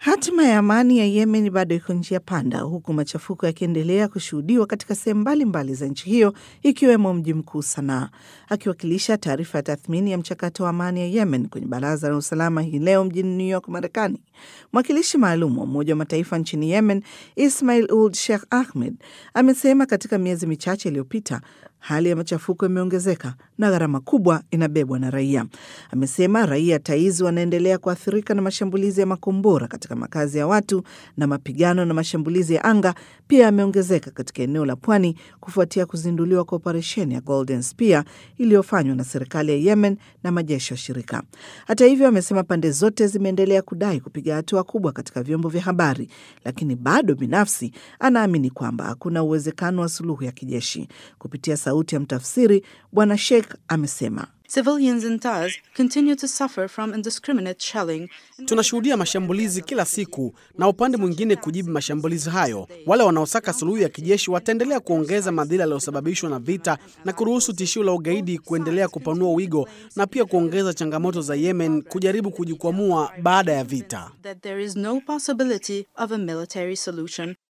Hatima ya amani ya Yemen bado iko njia panda, huku machafuko yakiendelea kushuhudiwa katika sehemu mbalimbali za nchi hiyo ikiwemo mji mkuu Sanaa. Akiwakilisha taarifa ya tathmini ya mchakato wa amani ya Yemen kwenye Baraza la Usalama hii leo mjini New York, Marekani, mwakilishi maalum wa Umoja wa Mataifa nchini Yemen Ismail Uld Sheikh Ahmed amesema katika miezi michache iliyopita hali ya machafuko imeongezeka na gharama kubwa inabebwa na raia. Amesema raia taizi wanaendelea kuathirika na mashambulizi ya makombora katika makazi ya watu na mapigano na mashambulizi ya anga pia yameongezeka katika eneo la pwani kufuatia kuzinduliwa kwa operesheni ya Golden Spear iliyofanywa na serikali ya Yemen na majeshi ya shirika. Hata hivyo, amesema pande zote zimeendelea kudai kupiga hatua kubwa katika vyombo vya habari, lakini bado binafsi anaamini kwamba hakuna uwezekano wa suluhu ya kijeshi. Kupitia sauti ya mtafsiri, Bwana Sheikh amesema Civilians in Taz continue to suffer from indiscriminate shelling. Tunashuhudia mashambulizi kila siku na upande mwingine kujibu mashambulizi hayo. Wale wanaosaka suluhu ya kijeshi wataendelea kuongeza madhila yaliyosababishwa na vita na kuruhusu tishio la ugaidi kuendelea kupanua wigo na pia kuongeza changamoto za Yemen kujaribu kujikwamua baada ya vita. That there is no possibility of a military solution